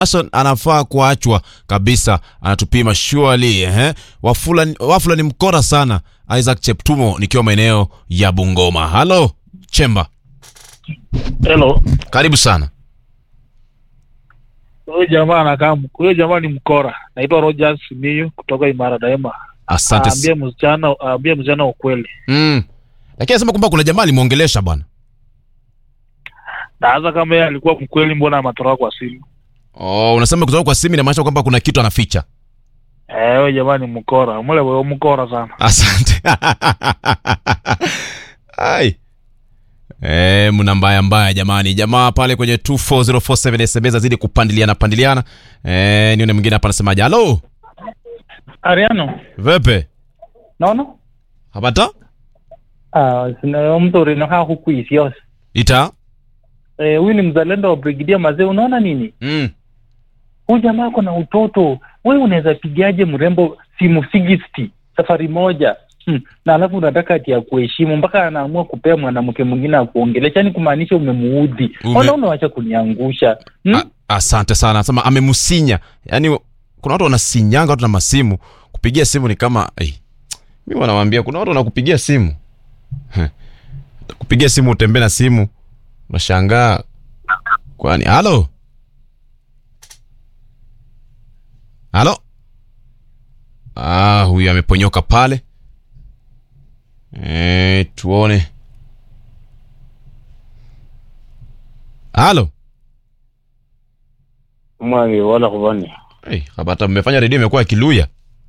Hassan anafaa kuachwa kabisa, anatupima surely. Eh, Wafula, Wafula ni mkora sana. Isaac Cheptumo nikiwa maeneo ya Bungoma. Halo Chemba, Hello. karibu sana. Huyo jamaa anakaa huyo jamaa ni mkora. Naitwa Rogers Miyu kutoka Imara Daima. Asante. s- Aambie msichana aambie msichana ukweli. Mm. Lakini anasema kwamba kuna jamaa alimwongelesha bwana. Na hasa kama yeye alikuwa mkweli mbona amatoroka kwa simu? Oh, unasema kutoka kwa simu inamaanisha kwamba kuna kitu anaficha. Eh, huyo jamaa ni mkora. Mule wewe mkora sana. Asante. Ai. Eh, mna mbaya mbaya jamani. Jamaa pale kwenye 24047 SMS azidi kupandiliana pandiliana. Eh, nione mwingine hapa anasemaje? Halo, Ariano, vepe? naona Hapata? ah, sina mtu rinoha huku isios Ita? eh, huyu ni mzalendo wa brigidia mazee. Unaona nini, Mm. huyu jamaa ako na utoto. Wewe unaweza pigaje mrembo simu 60 safari moja hmm. na alafu unataka ati ya kuheshimu mpaka anaamua kupea mwanamke mwingine akuongelesha, yani kumaanisha umemuudhi. Ume- Ona, unawacha kuniangusha hmm? A- Asante sana. Anasema amemusinya. Yaani kuna watu wanasinyanga watu na masimu. Kupigia simu ni kama ai. Mimi wanawaambia kuna watu wanakupigia simu. Heh. Kupigia simu utembee na simu. Unashangaa. Kwani halo? Halo? Ah, huyu ameponyoka pale. Eh, tuone. Halo? mwangi wala kuvani Hey, habata mmefanya redio imekuwa kiluya.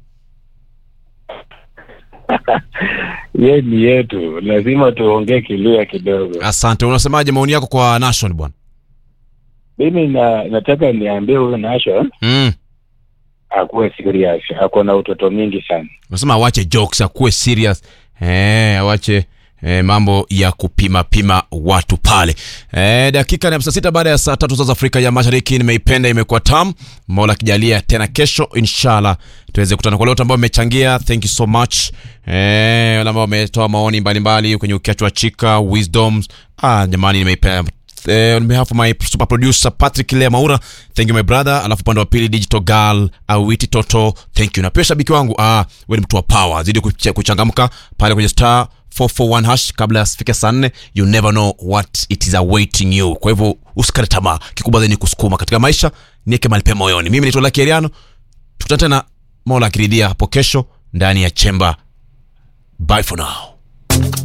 ye ni yetu lazima tuongee kiluya kidogo Asante. Unasemaje maoni yako kwa Nation bwana? mimi na, nataka niambie huyu nation Mm. akuwe serious ako na utoto mingi sana Unasema awache jokes, akuwe serious. Eh, awache eh, mambo ya kupima pima watu pale. Eh, dakika ni hamsini na sita baada ya saa tatu za Afrika ya Mashariki. Nimeipenda, imekuwa tam. Mola akijalia tena kesho inshallah tuweze kutana. Kwa leo ambao mmechangia, thank you so much. Eh, wale ambao wametoa maoni mbalimbali kwenye ukiachwa chika wisdoms. Ah, jamani nimeipenda eh, on behalf of my super producer Patrick Lea Maura, thank you my brother. Alafu upande wa pili digital girl Awiti Toto, thank you. Na pia shabiki wangu, ah, wewe ni mtu wa power, zidi kuch- kuchangamka pale kwenye star 441 hash kabla ya sifike saa nne. You never know what it is awaiting you. Kwa hivyo usikate tamaa, kikubwa zaidi ni kusukuma katika maisha, niweke mahali pema moyoni. Mimi naitwa Lucky Ariano, tukutane tena Mola akiridhia hapo kesho ndani ya chemba. Bye for now.